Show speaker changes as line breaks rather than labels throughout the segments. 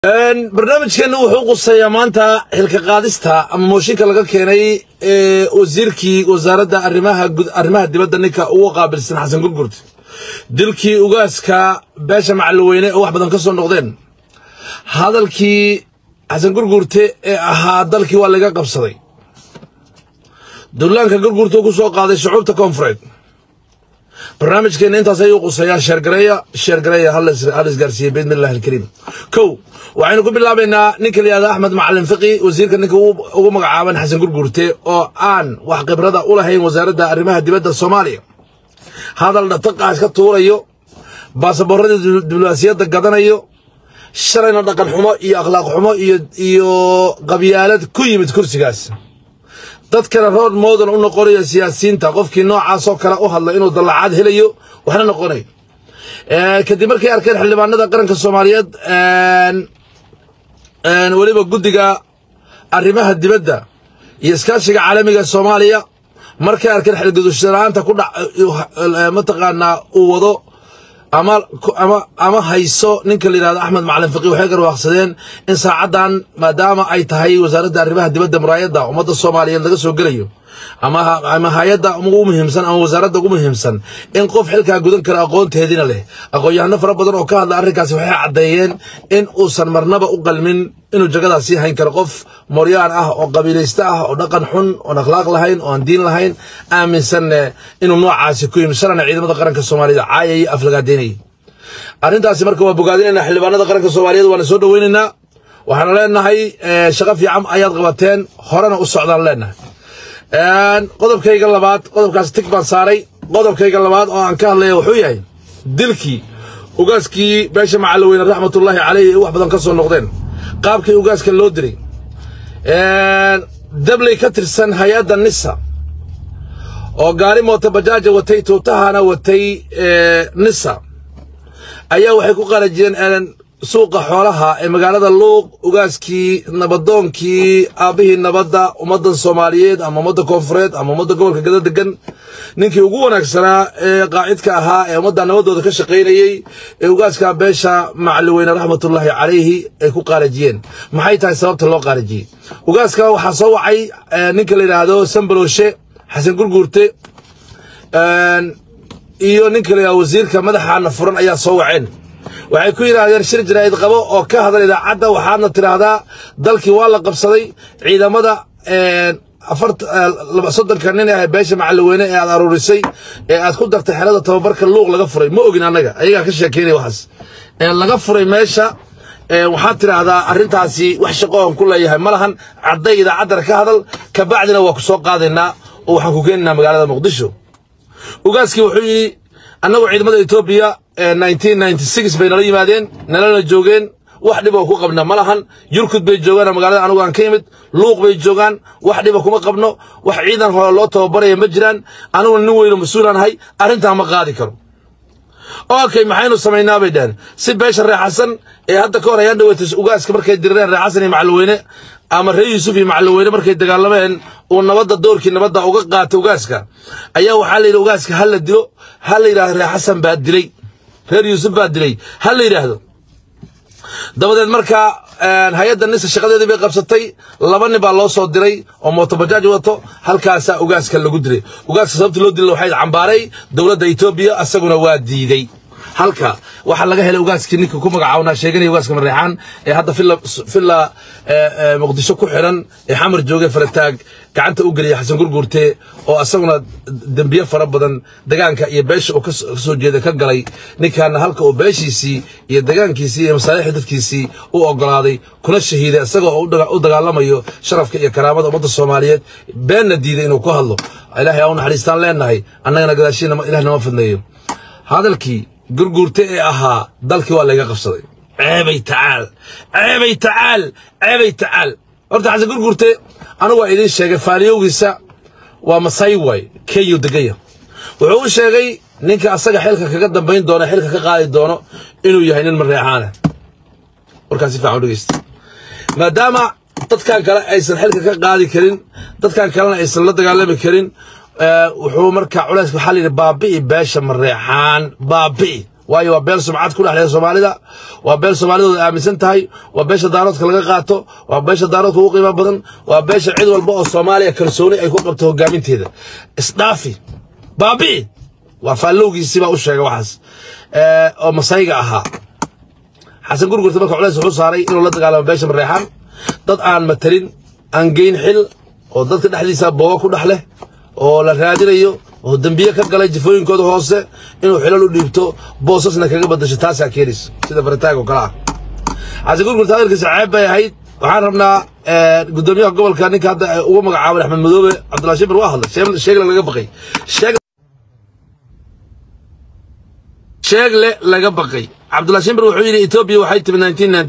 barnaamijkeena wuxuu quseeyaa maanta xilka qaadista ama mooshinka laga keenay ee wasiirkii wasaaradda arrimaha dibadda ninka ugu qaabilsan xasan gurgurte dilkii ugaaska beesha macalweyne oo wax badan ka soo noqdeen hadalkii xasan gurgurte ee ahaa dalkii waa laga qabsaday dullaanka gurgurte ku soo qaaday shucuubta koonfureed barnaamijkeena intaas ayuu quseeyaa sheergareeya sheergareeya hal isgaarsiiye biidni illahi alkariim kow waxaynu ku bilaabaynaa ninka la yihahda axmed macalin fiqi wasiirka ninka ugu magacaaban xasan gurgurte oo aan wax khibrada u lahayn wasaaradda arrimaha dibadda soomaaliya hadal dhataqaas ka tuurayo baasaboorradii diblomaasiyadda gadanayo shalayna dhaqan xumo iyo akhlaaq xumo iyo qabyaalad ku yimid kursigaas dadkana rood moodan u noqonayo siyaasiyiinta qofkii noocaasoo kale u hadla inuu dallacaad helayo waxna noqonayo kadib markay arkeen xildhibaanada qaranka soomaaliyeed weliba guddiga arrimaha dibadda iyo iskaashiga caalamiga soomaaliya markay arkeen xilgudushlaanta ku dhac mataqaanaa uu wado ama hayso ninka la yidhahdo axmed macalin fiqi waxay garwaaqsadeen in saacaddan maadaama ay tahay wasaaradda arrimaha dibadda muraayadda ummadda soomaaliyeed laga soo gelayo ama hay-adda ugu muhiimsan ama wasaaradda ugu muhiimsan in qof xilkaa gudan kara aqoonteediina leh aqoon-yahano fara badan oo ka hadla arrinkaasi waxay caddeeyeen in uusan marnaba u qalmin inuu jagadaas sii hayn karo qof moryaan ah oo qabiilayste ah oo dhaqan xun oon akhlaaq lahayn oo aan diin lahayn aaminsanne inuu noocaasi ku yimi shalana ciidamada qaranka soomaaliyed caayaya aflagaadeynayay arrintaasi marka waa bogaadinaynaa xildhibaanada qaranka soomaaliyeed waana soo dhoweynaynaa waxaanu leenahay shaqo fiican ayaad qabateen horena u socdaan leenahay qodobkayga labaad qodobkaas tig baan saaray qodobkayga labaad oo aan ka hadlaya wuxuu yahay dilkii ugaaskii beesha macalweyne raxmatullaahi caleyh wax badan ka soo noqdeen qaabkii ugaaska loo diray dabley ka tirsan hay-adda nisa oo gaari moota bajaaja watay tuutahana watay nisa ayaa waxay ku qarajiyeen suuqa xoolaha ee magaalada luuq ugaaskii nabadoonkii aabbihii nabadda ummaddan soomaaliyeed ama ummadda koonfureed ama ummadda gobolka gada degan ninkii ugu wanaagsanaa ee qaacidka ahaa ee ummadda nabaddooda ka shaqaynayey ee ugaaska beesha macaliweyne raxmatullaahi calayhi ay ku qaarajiyeen maxay tahay sababta loo qaarajiyey ugaaska waxaa soo wacay ninka la yidhaahdo sambalooshe xasan gurguurte iyo ninka la yidhahdo wasiirka madaxaana furan ayaa soo waceen waxay ku yidhaahdeen shir jaraa'id qabo oo ka hadal idaacadda waxaadna tidhaahdaa dalkii waa la qabsaday ciidamada soddonka nin ah beesha macalweyne ee aad aruurisay ee aad ku dartay xelada tababarka luuq laga furay ma ogin annaga ayagaa ka sheekeynaya waxaas laga furay meesha waxaad tidhaahdaa arrintaasi wax shaqo aan ku leeyahay ma lahan cadday idaacaddana ka hadal kabacdina waa ku soo qaadaynaa oo waxaan ku keenaynaa magaalada muqdisho ugaaskii wuxuu yidhi annagu ciidamada etoobiya bay nala yimaadeen nalana joogeen wax dhiboo ku qabna ma lahan yurkud bay joogaan magaalada anugu aan ka yimid luuq bay joogaan wax dhiba kuma qabno wax ciidan hore loo tababaraya ma jiraan aniguna nin weyno mas-uulaan ahay arrintaa ma qaadi karo okay maxaynu samaynaa bay dhaheen si beesha reexasan ee hadda ka hor ayaan dhaweytay ugaaska markay dirireen reexasan iyo macalweyne ama reer yuusuf iyo macalweyne markay dagaalameen uu nabadda doorkii nabadda uga qaatay ugaaska ayaa waxaa la yidhi ugaaska ha la dilo ha la yidhahdo reexasan baa dilay reer yuusuf baa dilay ha la yidhaahdo dabadeed markaa hay-adda nisa shaqadeedii bay qabsatay laba nin baa loo soo diray oo mootobajaaj wato halkaasaa ugaaska lagu dilay ugaaska sababta loo dilay waxay cambaaray dowladda etoobiya asaguna waa diiday halka waxaa laga helay ugaaskii ninka ku magacaabnaa sheeganaya ugaaska mareexaan ee hadda villa muqdisho ku xiran ee xamar jooge farataag gacanta u geliya xasan gurguurte oo asaguna dembiye fara badan degaanka iyo beesha uu ka soo jeeda ka galay ninkaana halka uu beeshiisii iyo degaankiisii iyo masaalixda dadkiisii u ogolaaday kuna shahiiday isagoo u dagaalamayo sharafka iyo karaamada ummadda soomaaliyeed beenna diiday inuu ku hadlo ilaahay aa u naxariistaan leenahay annagana gadaashiina ilaah nama fidnayo hadalkii gurguurte ee ahaa dalkii waa layga qabsaday ceebay tacaal ceebay tacaal ceebay tacaal horta xasan gurguurte anigu waa idiin sheegay faaliyowgiisa waa masay waay kenyu degaya wuxuu u sheegay ninka asaga xilka kaga dambayn doona xilka ka qaadi doono inuu yahay nin mareexaana warkaas si fiican u dhegeysta maadaama dadkan kale aysan xilka ka qaadi karin dadkan kalena aysan la dagaalami karin wuxuu markaa culays waxaa layidhi baabi'i beesha mareexaan baabi'i waayo waa beel sumcad ku dhexleeda soomaalida waa beel soomaalidooda aaminsan tahay waa beesha daaroodka laga qaato waa beesha daaroodka ugu qiimo badan waa beesha cid walba oo soomaaliya kalsooni ay ku qabto hogaaminteeda isdhaafi baabi'i waa faallowgiisii baa u sheegay waxaas oo masayga ahaa xasan gurgurta marka culays wuxuu saaray inuu la dagaalamo beesha mareexaan dad aan matalin aan geyn xil oo dadka dhexdiisa boogo ku dhex leh oo la raadinayo oo dembiye ka galay jifooyinkooda hoose inuu xilal u dhiibto boosasna kaga badasho taasaa keenaysa sida baritaag oo kale ah xasan gurgurta hadalkiisa ceeb bay ahayd waxaan rabnaa gudoomiyaha gobolka ninka hadda ugu magacaaban axmed madoobe cabdullahi shibir waa hadlay sheegle laga baqay sheegle laga baqay cabdullahi shibir wuxuu yidhi etoobiya waxay timi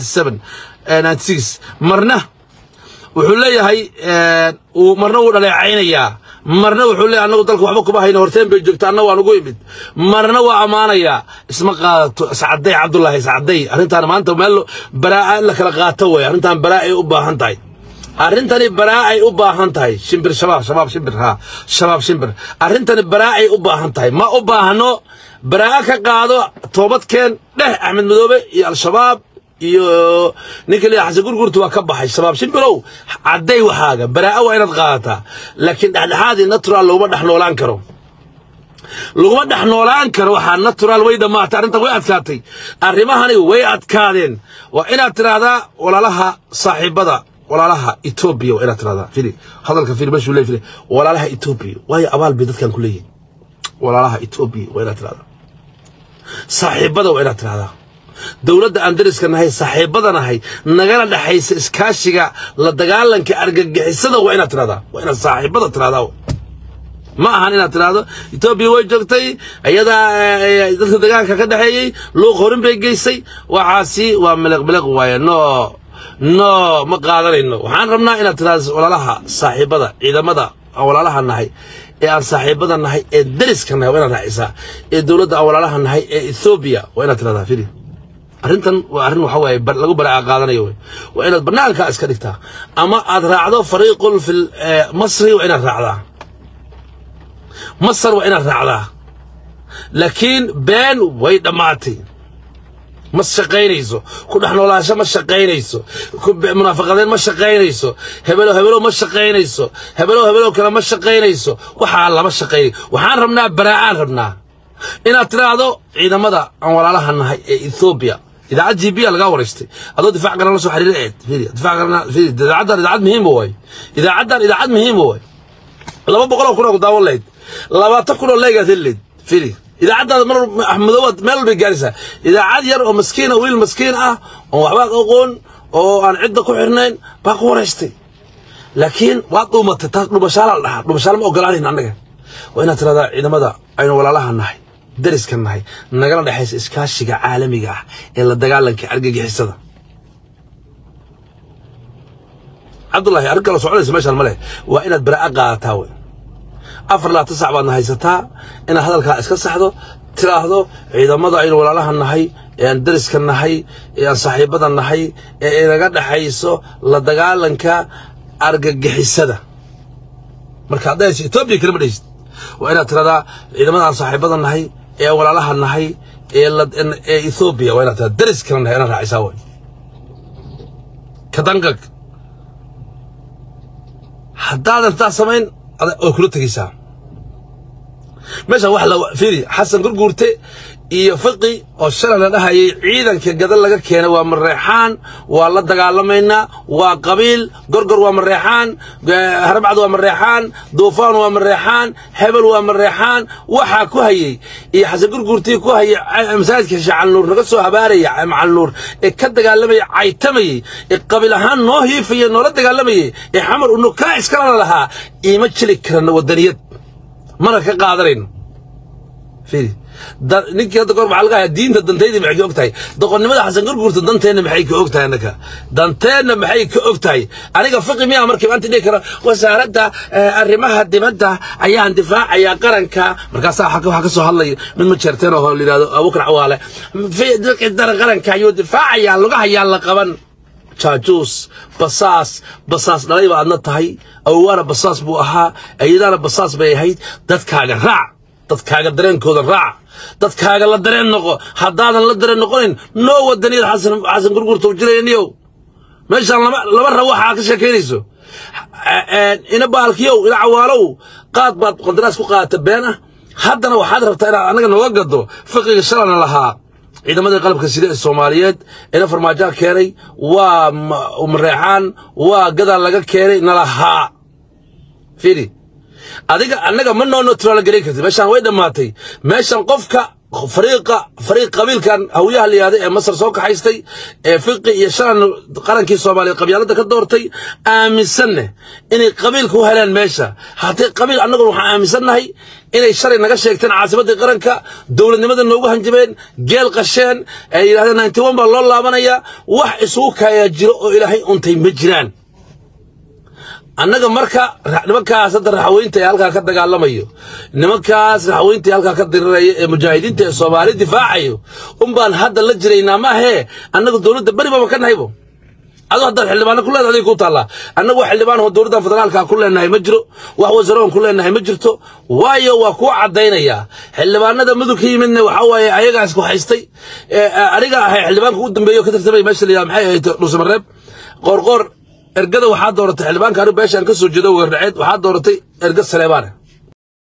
1997 marna wuxuu leeyahay marna wuu dhaleecaynayaa marna wuxuu leeyahay annagu dalka waxba kuma hayno horteen bay joogta anna waan ugu imid marna waa ammaanayaa isma qaadato iscaday cabdullaahi iscaday arrintaan maanta meel baraa'a in la kala qaato wey arrintaan baraa ay u baahan tahay arrintani baraa ay u baahan tahay shimbir shabaab shabaab shimbir ha shabaab shimbir arrintani baraa ay u baahan tahay ma u baahno baraa ka qaado toobadkeen dheh axmed madoobe iyo al-shabaab iyo ninka la xasan gurgurta waa ka baxay shabaab shimbirow cadday waxaaga baraa'a waa inaad qaadataa laakiin dhexdhexaadii natural laguma dhex noolaan karo laguma dhex noolaan karo waxaa natural way dhammaatay arrintan way adkaatay arrimahani way adkaadeen waa inaad tiraahdaa walaalaha saaxiibada walaalaha etoobiya waa inaad tiraahdaa fili hadalka fili meeshuu leey fili walaalaha etoobiya waayo abaal bay dadkan ku leeyihin walaalaha etoobiya waa inaad tiraahdaa saaxiibada waa inaad tiraahdaa dowladda aan dariska nahay saaxiibada nahay nagala dhexaysa iskaashiga la dagaalanka argagixisada waa inaad tiraahdaa waa inaad saaxiibada tiraahdaa ma ahan inaad tiraahdo etoobiya way joogtay iyadaa dadka dagaalka ka dhexeeyey luuq horin bay geysay waxaasi waa miliq miliq waaye no no ma qaadanayno waxaan rabnaa inaad tiraahdo walaalaha saaxiibada ciidamada aan walaalaha nahay ee aan saaxiibada nahay ee dariska nahay waa inaad raacisaa ee dowladda aan walaalaha nahay ee ethoobiya waa inaad tirahdaa fili arrintan waa arrin waxa waaye lagu baraaca qaadanayo wey waa inaad bannaankaa iska dhigtaa ama aad raacdo fariiqun fi masri waa inaad raacdaa masar waa inaad raacdaa laakiin been way dhammaatay ma shaqaynayso ku dhex noolaansho ma shaqaynayso munaafaqadeed ma shaqaynayso hebelo hebelo ma shaqaynayso hebelo hebelo kale ma shaqaynayso waxaa lama shaqaynayo waxaan rabnaa baraa'aan rabnaa inaad tiraahdo ciidamada aan walaalaha nahay ee ethoobiya idaacad g b lagaa waraystay adoo difaac garan la soo xiriira eed difaac garan idaacaddan idaacad muhiima waay idaacaddan idaacad muhiima waay laba boqoloo kun oo ku daawan lahayd labaatan kun oo leegaad heli lahayd fili idaacaddaada mar axmedoobaad meel walbay gaaraysaa idaacad yar oo maskiina wiil maskiin ah oon waxba aqoon oo aan cidda ku xirnayn baa ku waraystay laakiin waad dhuumatay taas dhumashaala la dhahaa dhumashaala ma ogolaanayn annaga waa inaad tiradaa ciidamada aynu walaalaha nahay dariska nahay nagala dhexaysa iskaashiga caalamiga ah ee la dagaalanka argagixisada cabdullaahi arrin kale soconaysa meeshaan ma leh waa inaad baraa'a qaadataa wey afar labaatan sac baadna haysataa inaad hadalkaa iska saxdo tiraahdo ciidamada aynu walaalaha nahay ee aan dariska nahay ee aan saaxiibada nahay ee inaga dhexayso la dagaalanka argagixisada marka hadday hayso etoobiya kalama dhehaysid waa inaad tiradaa ciidamada aan saaxiibada nahay ee aan walaalaha nahay ee ee ethoobiya waa inaad tiradaa dariskana nahay inaad raacisaa way kadangag haddaadan taa samayn way kula tegaysaa meeshaan wax la fiiri xasan gurguurte iyo fiqi oo shalay la dhahayay ciidanka gadal laga keenay waa mareexaan waa la dagaalamaynaa waa qabiil gorgor waa mareexaan harbacd waa mareexaan duufaan waa mareexaan hebel waa mareexaan waxaa ku hayay iyo xasan gurguurtii ku hayay masaajidka shacalnuur naga soo habaaraya macalnuur ee ka dagaalamayay caytamayay ee qabiil ahaan noo hiifaya noola dagaalamayay ee xamar unukaa iskalana lahaa iima jili karana wadaniyad mana ka qaadanayno fiiri ninkii hadda goor maxaa laga hayaa diinta dantaydii maxay ka og tahay doqonnimada xasan gurgurta danteenna maxay ka og tahay annaka danteenna maxay ka og tahay aniga fiqi miyaa markii maanta dhihi kara wasaaradda arrimaha dibadda ayaan difaacayaa qaranka markaasaa waxaa ka soo hadlaya mid ma jeerteen oo la yidhahdo abukar cawaale dara qaranka ayuu difaacayaa lugahayaa la qaban jaajuus basaas basaas dhalay ba adna tahay awowaana basaas buu ahaa ayadaana basaas bay ahayd dadkaaga raac dadkaaga dareenkooda raac dadkaaga la dareen noqo haddaadan la dareen noqonayn noo wadaniyad xasan xasan gurgurta u jirayaniyow meeshaan lama laba rab waxaa ka sheekaynayso ina baalkiyow ina cawaalow qaad baad qandaraas ku qaadata been ah haddana waxaad rabtaa inaad annaga nooga gado fiqiga shalana lahaa ciidamadii qalabka sida ee soomaaliyeed ina farmaajoha keenay waa mareexaan waa gadaal laga keenay nalahaa fiiri adiga annaga ma noo neutraal garan kartid meeshaan way dhammaatay meeshan qofka fariiqa fariiq qabiilkan hawyaha la yihahda ee masar soo kaxaystay ee fiqi iyo shalan qarankii soomaaliyeed qabyaaladda ka doortay aaminsanne inay qabiilka u heleen meesha haddii qabiil annaguna waxaan aaminsannahay inay shalay naga sheegteen caasimaddii qaranka dowladnimada noogu hanjabeen geel qasheen ee yidhahdeen ninety one baa loo laabanayaa wax isugu kaayaa jiro oo ilaahay untay ma jiraan annaga marka nimankaas hadda raxweynta ee halkaa ka dagaalamayo nimankaas raxweynta ee halkaa ka diriraya ee mujaahidiinta ee soomaali difaacayo unbaan hadda la jiraynaa maahee annaga dowladda beri baba ka nahaybo adoo haddaad xildhibaano ku leedahay adig ku taallaa annagu wax xildhibaan oo dowladdan federaalka ku leenahay ma jiro wax wasaroon ku leenahay ma jirto waayo waa kuu caddaynayaa xildhibaanada mudug ka yimidna waxaa waaye ayagaas ku haystay aniga ahay xildhibaanka u dambeeyo ka tartamay meesha la yidhaha maxay ahayd dhuusamareeb qoorqoor ergada waxaa dooratay xildhibaanka anigu beeshaan ka soo jeedo weerdhaceed waxaa dooratay erga saleebaane